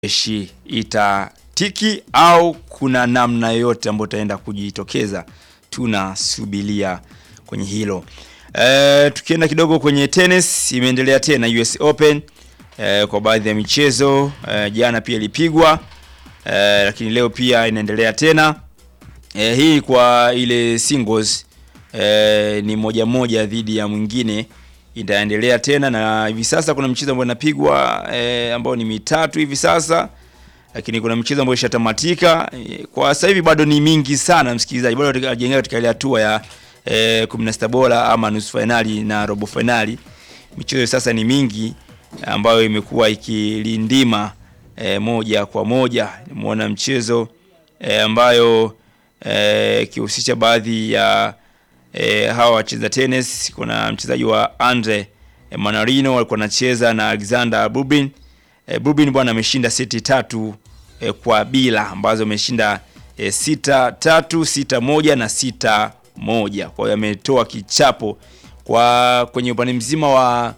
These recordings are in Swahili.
jeshi itatiki au kuna namna yoyote ambayo itaenda kujitokeza, tunasubiria kwenye hilo. E, tukienda kidogo kwenye tennis, imeendelea tena US Open e, kwa baadhi ya michezo e, jana pia ilipigwa e, lakini leo pia inaendelea tena e, hii kwa ile singles e, ni moja moja dhidi ya mwingine itaendelea tena, na hivi sasa kuna mchezo ambao inapigwa e, ambao ni mitatu hivi sasa, lakini kuna mchezo ambao ishatamatika e, kwa sasa hivi bado ni mingi sana, msikilizaji, bado hatujaingia katika ile hatua ya e, 16 bora ama nusu finali na robo finali. Michezo sasa ni mingi ambayo imekuwa ikilindima e, moja kwa moja. Nimeona mchezo e, ambayo ikihusisha e, baadhi ya e, hawa wacheza tennis. Kuna mchezaji wa Andre e, Manarino walikuwa wanacheza na Alexander Bubin. E, Bubin bwana ameshinda seti tatu e, kwa bila ambazo ameshinda e, sita tatu sita moja na sita moja. Kwa hiyo ametoa kichapo kwa kwenye upande mzima wa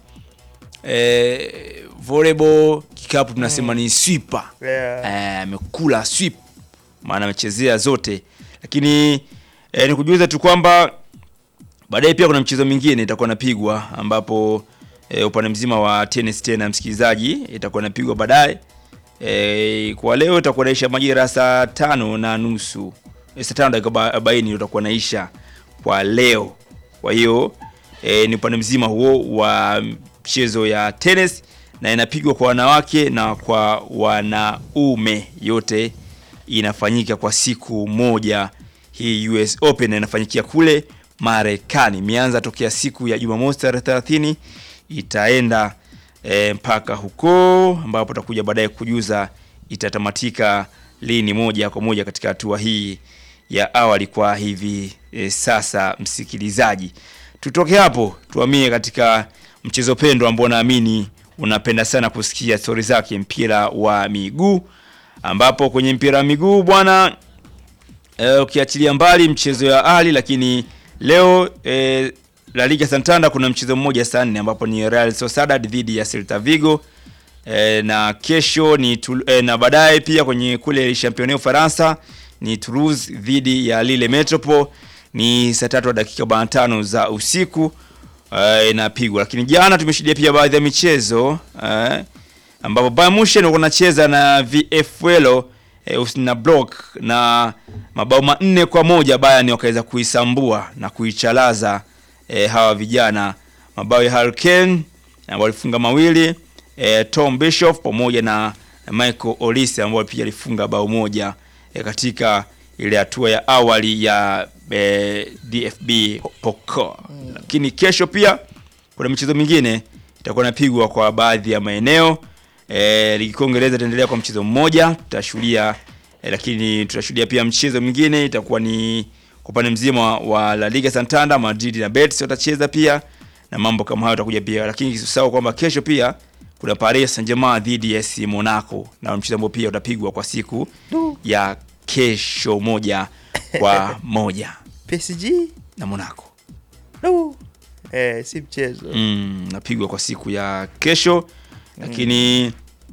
e, volleyball kikapu tunasema ni sweeper Yeah. amekula e, sweep maana amechezea zote, lakini e, nikujuza tu kwamba baadaye pia kuna mchezo mwingine itakuwa napigwa ambapo e, upande mzima wa tennis tena, msikilizaji, itakuwa napigwa baadaye e, kwa leo itakuwa naisha majira saa tano na nusu e, saa tano dakika arobaini utakuwa naisha kwa leo. Kwa hiyo e, ni upande mzima huo wa mchezo ya tennis na inapigwa kwa wanawake na kwa wanaume, yote inafanyika kwa siku moja. Hii US Open inafanyikia kule Marekani, imeanza tokea siku ya Jumamosi tarehe 30 itaenda e, mpaka huko ambapo tutakuja baadaye kujuza itatamatika lini, moja kwa moja katika hatua hii ya awali kwa hivi e, sasa. Msikilizaji, tutoke hapo tuamie katika mchezo pendwa ambao naamini unapenda sana kusikia stori zake, mpira wa miguu, ambapo kwenye mpira wa miguu bwana e, ukiachilia mbali mchezo ya ali, lakini leo e, La Liga Santander kuna mchezo mmoja saa nne ambapo ni Real Sociedad dhidi ya Celta Vigo e, na kesho ni e, na baadaye pia kwenye kule Championnat Ufaransa ni Toulouse dhidi ya Lille Metropole ni saa tatu dakika 45 za usiku inapigwa. Uh, lakini jana tumeshuhudia pia baadhi ya michezo uh, ambapo Bayern Munich walikuwa wanacheza na VfL uh, Osnabrück na mabao manne kwa moja Bayern wakaweza kuisambua na kuichalaza uh, hawa vijana, mabao ya Harry Kane ambao walifunga mawili uh, Tom Bischoff pamoja na Michael Olise ambao pia alifunga bao moja uh, katika ile hatua ya awali ya eh, DFB Pokal. Mm. Lakini kesho pia kuna michezo mingine itakuwa inapigwa kwa baadhi ya maeneo. Eh, ligi kuu Uingereza itaendelea kwa mchezo mmoja tutashuhudia, eh, lakini tutashuhudia pia mchezo mwingine itakuwa ni kwa upande mzima wa La Liga Santander, Madrid na Betis watacheza pia na mambo kama hayo utakuja pia, lakini usisahau kwamba kesho pia kuna Paris Saint-Germain dhidi ya AS Monaco na mchezo ambao pia utapigwa kwa siku Du. ya kesho moja kwa moja PSG na Monaco no. Eh, si mchezo mm, napigwa kwa siku ya kesho lakini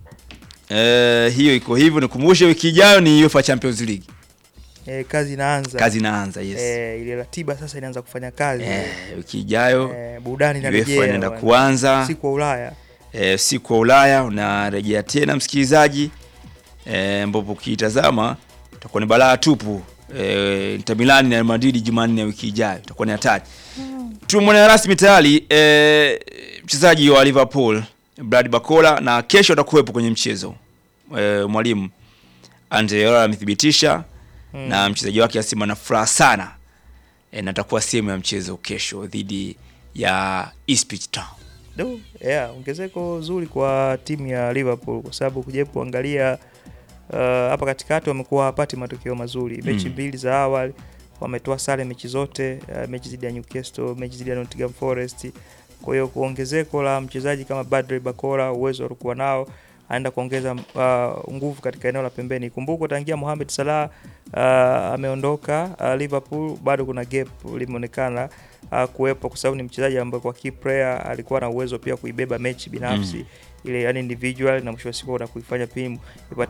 eh, hiyo iko hivyo. Nikumbushe wiki ijayo ni UEFA Champions League, eh, kazi inaanza kazi inaanza. Yes eh, ile ratiba sasa inaanza kufanya kazi eh, wiki ijayo eh, burudani UEFA inarejea inaenda bwana. kuanza siku wa Ulaya eh, siku wa Ulaya unarejea tena msikilizaji, eh, ambapo ukitazama itakuwa ni balaa tupu. Eh, Inter Milan na Real Madrid Jumanne ya wiki ijayo itakuwa ni hatari. Tumwona rasmi tayari eh, mchezaji wa Liverpool Brad Bakola na kesho atakuwepo kwenye mchezo eh, mwalimu Andre Ayew amethibitisha Mm. na mchezaji wake asema na furaha sana eh, na atakuwa sehemu ya mchezo kesho dhidi ya Ipswich Town. Do, yeah, ongezeko zuri kwa timu ya Liverpool kwa sababu kuja kuangalia uh, hapa katikati wamekuwa hawapati matokeo mazuri. Mechi Mm. mbili za awali wametoa sare mechi zote, uh, mechi dhidi ya Newcastle, mechi dhidi ya Nottingham Forest. Kwa hiyo kuongezeko la mchezaji kama Badre Bakora, uwezo alikuwa nao anaenda kuongeza uh, nguvu katika eneo la pembeni. Kumbuka tangia Mohamed Salah uh, ameondoka uh, Liverpool bado kuna gap limeonekana uh, kuwepo kwa sababu ni mchezaji ambaye kwa key player alikuwa na uwezo pia kuibeba mechi binafsi Mm. ile yani individual na mwisho wa siku na kuifanya timu ipate